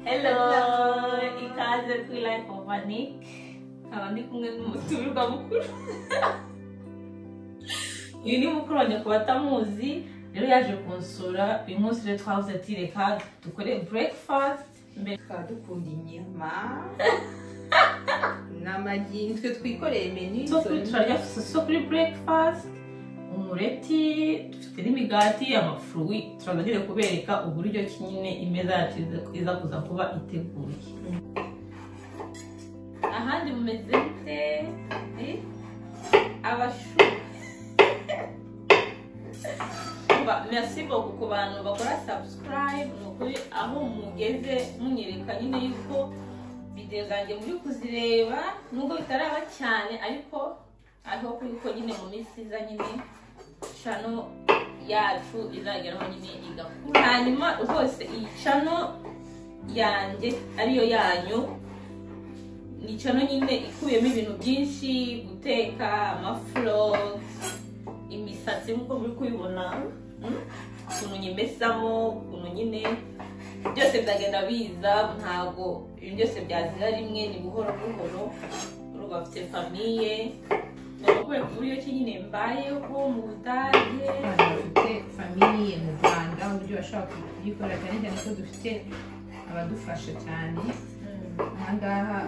Hello, ikaze ku life of Anik. Nkaba ndi kumwe n'umutumirwa mukuru. Uyu ni mukuru wanjye ku batamuzi, rero yaje kunsura uyu munsi rero twavuze ati reka dukore breakfast. Mbere tukaba dukunda inyama n'amagi twe twikoreye menu so kuri turarya so kuri breakfast, umureti, dufite n'imigati, amafurui, turaza nyine kubereka uburyo ki nyine imeza yacu iza- iza kuza kuba iteguye. ahandi mumeze mute ni abashu Ba- merci beaucoup ku bantu bakora subscribe ni ukuri aho mugeze munyereka nyine yuko videwo zanjye muri kuzireba nubwo bitaraba cyane ariko ariho yuko nyine mu minsi iza nyine cano yacu izageraho nyine igakura hanyuma rwose iyi cano yanjye ariyo yanyu ni cano nyine ikuyemo ibintu byinshi guteka amafuroti imisatsi nk'uko muri kuyibona mm, ukuntu nyimesamo ukuntu nyine byose byagenda biza ntabwo ibintu byose byazira rimwe ni buhoro buhoro urumva mfite famiye nakubwiye ku buryo ki nyine mbayeho mu budage abantu bafite famiye mu rwanda uburyo bashobora kuyikora cyane cyane ko dufite abadufasha cyane Mm. aha ngaha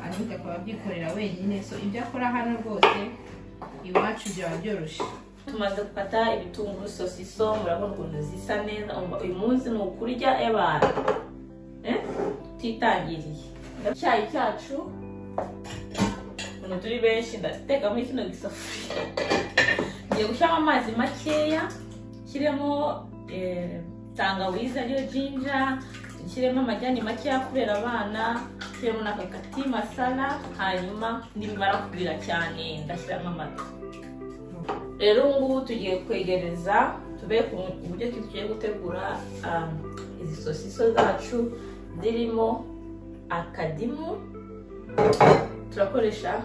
anita akaba abyikorera wenyine so ibyo akora hano rwose iwacu byaba byoroshye tumaze gukata ibitunguru sosiso murabona ukuntu zisa neza umva uyu munsi ni ukurya y'abantu Eh? tutitangiriye icyayi cyacu ukuntu turi benshi ndateka muri kino gisafuriya ngiye gushyiramo amazi makeya nshyiremo eh, tangawizi ariyo jinja nshyiremo amajyani makeya kubera abana nshyiremo n'akakati masala hanyuma nibimara kubira cyane ndashyiramo amata rero ubu ngubu tugiye kwegereza tube ku buryo ki tugiye gutegura um, izi sosiso zacu zirimo akadimu turakoresha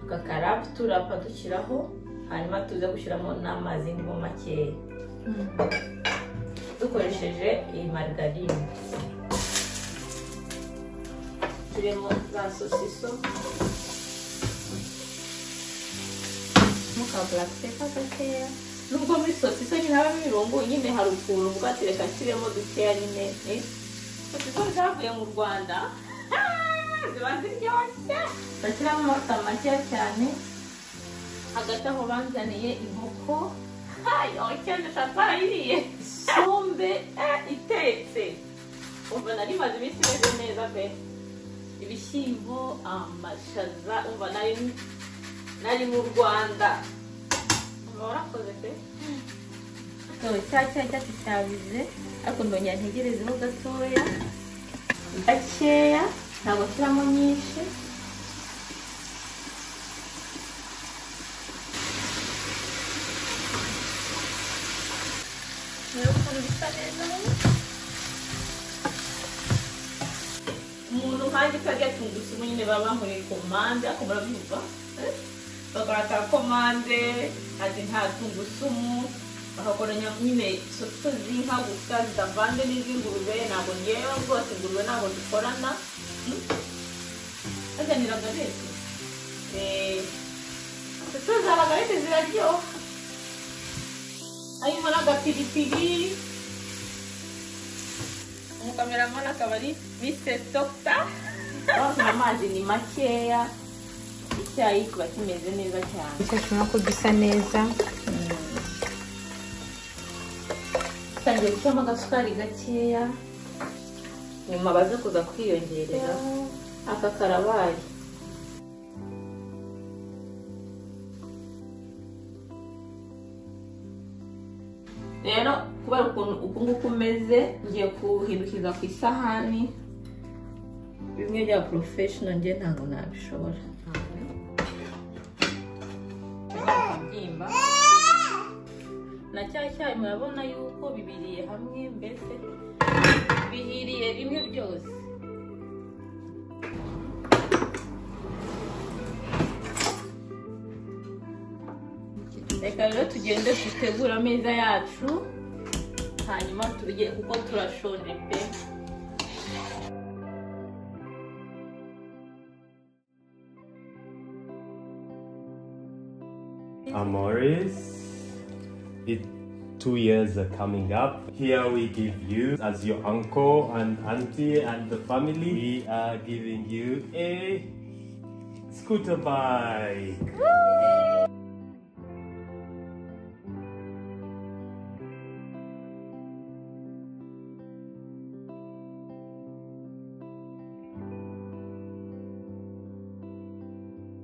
akakarapu turapa dushyiraho hanyuma tuze gushyiramo n'amazi ngo makeya dukoresheje iyi marigarine turimo za sosiso mukabura teka gakeya nubwo muri sosiso nyine habamo ibirungo nyine hari ukuntu bwatereka kiremo dukeya nyine eh. sosiso zavuye mu rwanda ziba ziryoshye bashyiramo amavuta makeya cyane hagati aho banzaniye inkoko yokende shakara yiriye isombe eh, itetse umva nari maze iminsi imeze neza pe ibishyimbo amashaza umva nari nari mu rwanda uba warakoze pe cya cyayi cyacu cyabize ariko ndongera ntegerezeho gatoya gakeya ntabwo nshyiramo nyinshi rero ukuntu bisa neza umuntu nkanjye karya tungurusumu nyine baba bankoreye komande ariko murabyumva eh? bagaragara komande ati nta tungurusumu bakakoranya nyine sosiso z'inka gusa zidavanze n'iz'ingurube ntabwo ngewe rwose ingurube ntabwo dukorana Mm. baganiraga rero Eh, sosiso za bagarete ziraryoha harimo n'agapiripiri umukameramani akaba ari mr doctor amazi ni makeya icyayi kiba kimeze neza cyane kuko tubona ko gisa neza tangiye gushyiramo agasukari gakeya nyuma baze kuza kwiyongerera aka karabaye rero kubera ukuntu uku nguku umeze ngiye kuhindukiza ku isahani bimwe bya porofeshono ngiye ntabwo nabishobora akabyimba na cya cyayi murabona yuko bibiriye hamwe mbese bihiriye rimwe byose reka rero tugende dutegure ameza yacu hanyuma turye kuko turashonje pe Amores. It two years are coming up. Here we give you as your uncle and auntie and the family. We are giving you a scooter bike.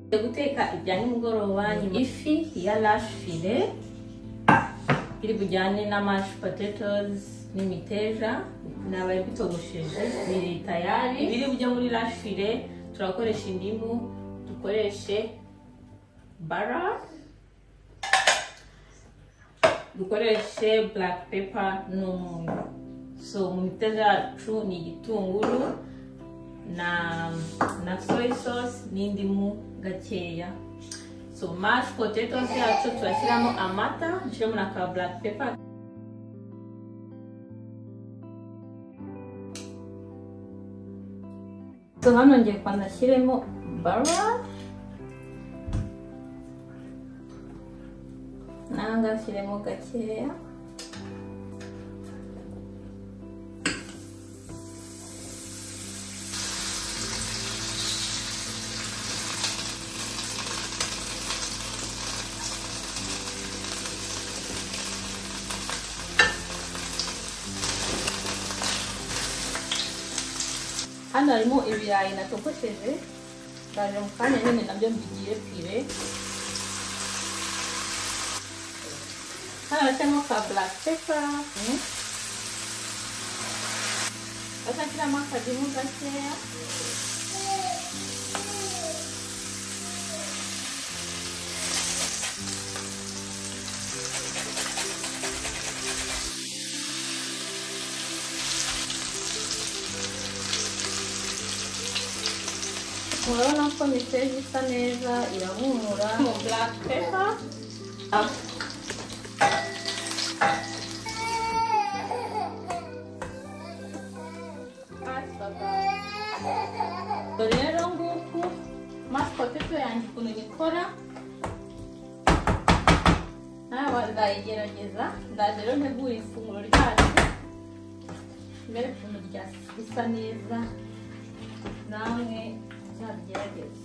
Tugiye guteka ibya nimugoroba nyuma ifi ya rashi file iri bujyane na mashi potatoes n'imiteja nabaye bitogosheje biri tayari biri bujya muri rashi file turakoresha indimu dukoreshe bara dukoreshe black pepper n'umunyu so mu miteja yacu ni igitunguru na na soy sauce n'indimu gakeya so mash potatoes yacu turashyiramo amata dushyiremo na ka black pepper so hano ngiye kwanashyiremo bara nanga nshyiremo gakeya hano harimo ibirayi natogosheje ndaje mu kanya nyine nabyo mbigiye pire hano harimo ka black pepper bashyiramo akadimu gakeya murabona ko miteja isa neza irahumura mu black pepper rero nguku masikopeto yanjye ukuntu nikora nawe nzayigerageza ndaje rero ntegura ifunguro ryacu mbere ukuntu ryasa neza namwe nzabigerageze